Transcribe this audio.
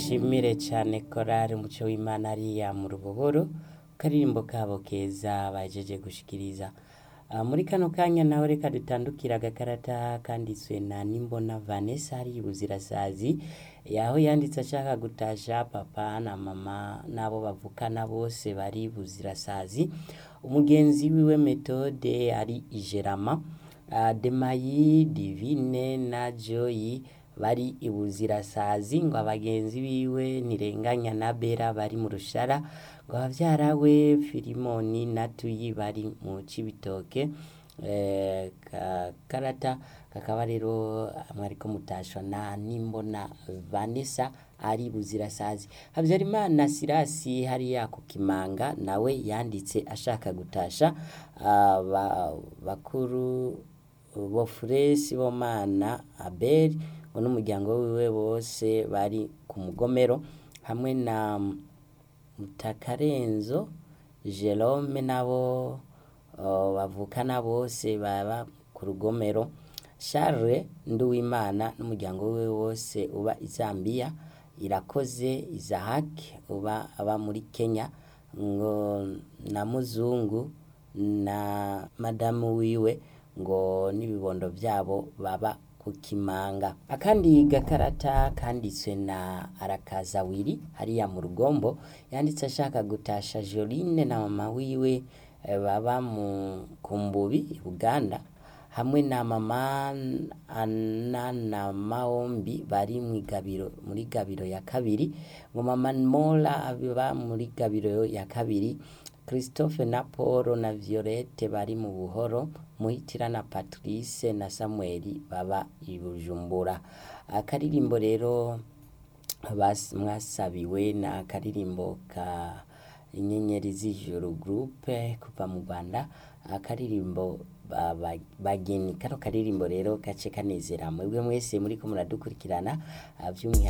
dushimire cyane korari umuco w'imana ariya mu rubohoro karirimbo kabo keza bajeje gushikiriza Ah, muri kano kanya nawe reka dutandukire agakarata kanditswe na nimbona vanessa hari ibuzirasazi yaho yanditse ashaka gutasha papa na mama n'abo bavukana bose bari buzirasazi umugenzi wiwe metode ari ijerama Ah, demayi divine na joyi bari ibuzirasazi ngo abagenzi biwe ntirenganya na bera bari mu rushara ngo abavyara we filimoni na tuyi bari mu cibitoke eh, ka- karata kakaba rero mwariko mutashwa na nimbona vanessa ari buzirasazi habyarimana sirasi hariya ku kimanga nawe yanditse ashaka gutasha ah, ba- bakuru bofuresi bomana abeli ngo n'umuryango wiwe bose bari ku mugomero hamwe na mutakarenzo jerome nabo uh, bavukana bose baba ku rugomero charles nduwimana n'umuryango wiwe wose uba i zambia irakoze isahaki uba aba muri kenya ngo na muzungu na madamu wiwe ngo n'ibibondo byabo baba ku kimanga akandi gakarata kanditswe na arakazawiri hariya mu rugombo yanditse ashaka gutasha joline na mama wiwe eh, baba mu kumbubi i buganda hamwe na mama ana na maombi bari mu igabiro muri gabiro ya kabiri ngo mama mola aba muri gabiro ya kabiri christophe na paul na violette bari mu buhoro muhitira na patrice na samuel baba i bujumbura akaririmbo rero bas- mwasabiwe na akaririmbo ka inyenyeri z'ijuru groupe kuva mu rwanda akaririmbo ba- ba- bageni kano karirimbo rero gace kanezera mwebwe mwese muriko muradukurikirana ah, by'umwihariko